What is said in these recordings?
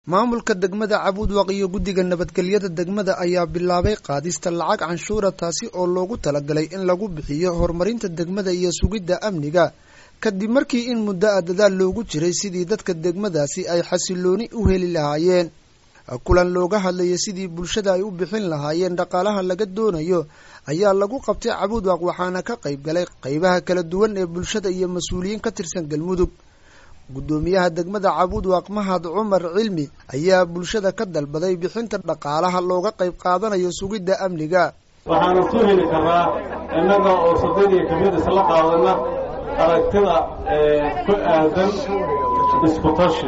maamulka degmada cabuudwaq iyo guddiga nabadgelyada degmada ayaa bilaabay qaadista lacag canshuura taasi oo loogu talagalay in lagu bixiyo horumarinta degmada iyo sugidda amniga kadib markii in muddo a dadaal loogu jiray sidii dadka degmadaasi ay xasilooni u heli lahaayeen kulan looga hadlayay sidii bulshada ay u bixin lahaayeen dhaqaalaha laga doonayo ayaa lagu qabtay cabuudwaq waxaana ka qayb galay qaybaha kala duwan ee bulshada iyo mas-uuliyiin ka tirsan galmudug guddoomiyaha degmada cabuudwaq mahad cumar cilmi ayaa bulshada ka dalbaday bixinta dhaqaalaha looga qayb qaadanayo sugidda amniga waxaanu ku heli karnaa innaga oo sadadii kamid isla qaadana aragtida ku aadan iskutashi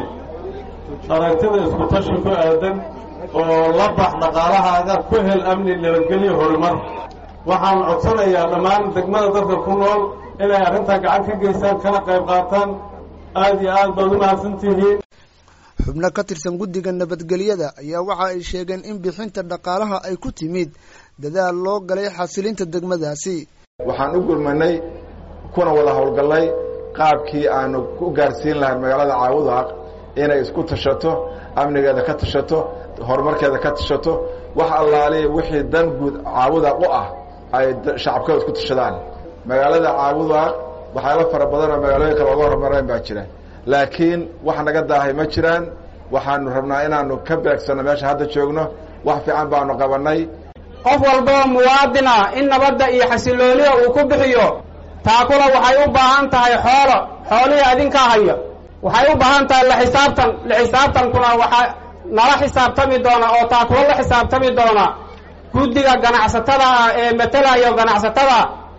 aragtida iskutashi ku aadan oo la bax dhaqaalahaaga ku hel amni nabadgelyo horumar waxaan codsanayaa dhammaan degmada dadka ku nool inay arrintaa gacan ka geystaan kana qayb qaataan aada iyo aad baad u mahadsan tihiin xubno ka tirsan guddiga nabadgelyada ayaa waxa ay sheegeen in bixinta dhaqaalaha ay ku timid dadaal loo galay xasilinta degmadaasi waxaan u gurmanay kuna wada howlgallay qaabkii aanu ku gaarsiin lahay magaalada caawudaaq inay isku tashato amnigeeda ka tashato horumarkeeda ka tashato wax allaaliya wixii dan guud caawudaaq u ah ay shacabkooda isku tashadaan magaalada caawudaaq waxyaalo fara badan oo magaalooyinka looga horumarayn baa jira laakiin wax naga daahay ma jiraan waxaanu rabnaa inaanu ka beegsanno meesha hadda joogno wax fiican baanu qabannay qof walboo muwaadin ah in nabadda iyo xasiloonida uu ku bixiyo taakula waxay u baahan tahay xoolo xoolihii adinkaa haya waxay u baahan tahay la xisaabtan la xisaabtankuna waxaa nala xisaabtami doona oo taakula la xisaabtami doona guddiga ganacsatada ah ee matelayo ganacsatada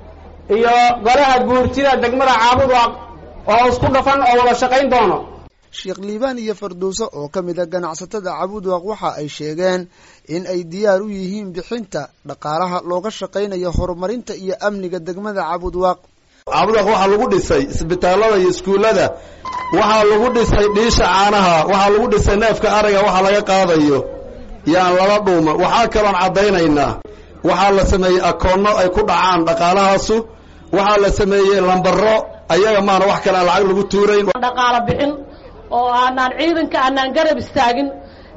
iyo golaha guurtida degmada caabudwaq oo isku dhafan oo wada shaqayn doono sheekh liibaan iyo farduuso oo ka mid a ganacsatada cabuudwaq waxa ay sheegeen in ay diyaar u yihiin bixinta dhaqaalaha looga shaqaynayo horumarinta iyo amniga degmada cabuudwaq caabudwaq waxaa lagu dhisay isbitaallada iyo iskuullada waxaa lagu dhisay dhiisha caanaha waxaa lagu dhisay neefka ariga waxa laga qaadayo yaan lala dhuuma waxaa kaloon caddaynaynaa waxaa la sameeyey akoonno ay ku dhacaan dhaqaalahaasu waxaa la sameeyey lambaro ayaga maana wax kale aan lacag lagu tuurayn dhaqaalo bixin oo aanaan ciidanka aanaan garab istaagin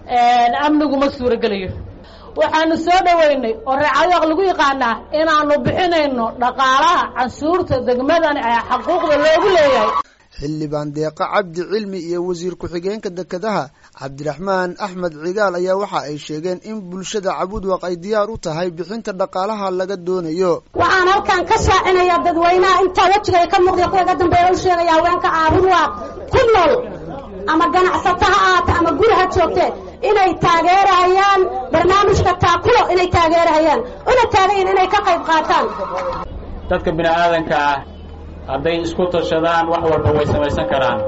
amnigu ma suuragelayo waxaanu soo dhoweynay oo reecadaq lagu yaqaanaa inaanu bixinayno dhaqaalaha cansuurta degmadani ee xaquuqda loogu leeyahay xildhibaan deeqa cabdi cilmi iyo wasiir ku-xigeenka dekedaha cabdiraxmaan axmed cigaal ayaa waxa ay sheegeen in bulshada cabuudwaq ay diyaar u tahay bixinta dhaqaalaha laga doonayo waxaan halkan ka shaacinayaa dadweynaha intaa wejiga ka muuqda kuwa ga dambeeya u sheegaya haweenka caabudwaq ku nool ama ganacsato ha aata ama guri ha joogtee inay taageerahayaan barnaamijka taakulo inay taageerahayaan una taagayin inay ka qayb qaataan dadka bini aadanka ah hadday isku tashadaan wax walba way samaysan karaan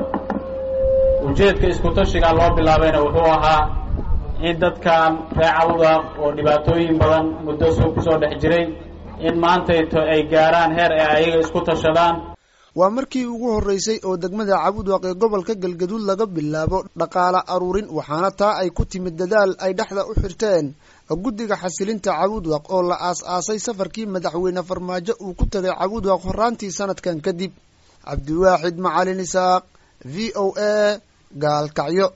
ujeedka iskutashigaa loo bilaabayna wuxuu ahaa in dadkan ree cabudaaq oo dhibaatooyin badan muddo soo ku soo dhex jiray in maantayto ay gaaraan heer ay ayaga isku tashadaan waa markii ugu horreysay oo degmada cabuudwaq ee gobolka galgaduud laga bilaabo dhaqaala aruurin waxaana taa ay ku timid dadaal ay dhexda u xirteen guddiga xasilinta cabuudwaq oo la aas-aasay safarkii madaxweyne farmaajo uu ku tagay cabuudwaq horaantii sanadkan kadib cabdiwaaxid macalin isaaq v o a gaalkacyo